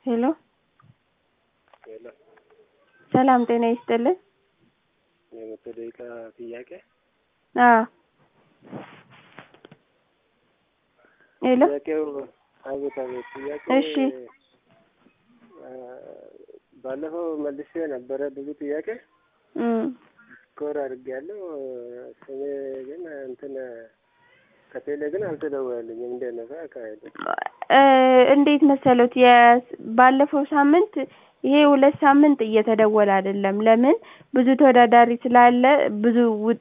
ሄሎ ሄሎ ሰላም ጤና ይስጥልን። የመቶ ደቂቃ ጥያቄ አዎ ሄሎ ጥያቄው አቤት አቤት ጥያቄ እሺ ባለፈው መልሼ ነበረ ብዙ ጥያቄ እም ስኮር አድርጌያለሁ። ስሜ ግን እንትን ከቴሌ ግን አልተደወለልኝም። እንዴት ነው አካሄዱ? እ እንዴት መሰሎት የስ- ባለፈው ሳምንት ይሄ ሁለት ሳምንት እየተደወለ አይደለም። ለምን ብዙ ተወዳዳሪ ስላለ ብዙ ውጥ